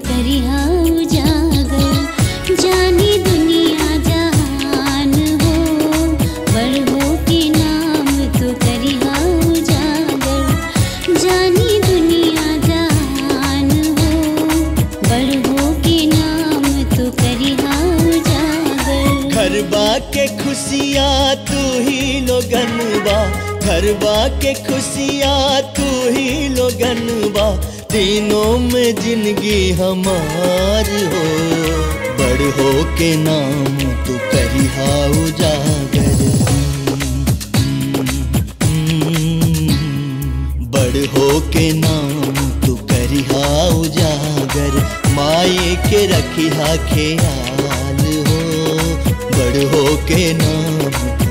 करिहा उजागर जानी दुनिया जहान हो बड़ हो के नाम तो करिहा उजागर जानी दुनिया जहान हो बड़ हो के नाम तो करिहा उजागर घरबा के खुशियाँ तू ही लोगनबा घरबा के खुशियाँ तू ही लोगनबा तीनों में जिंदगी हमार हो बड़ हो के नाम तू करिहा उजागर बड़ हो के नाम तू करिहा उजागर माए के रखिहा ख्याल हो बड़ हो के नाम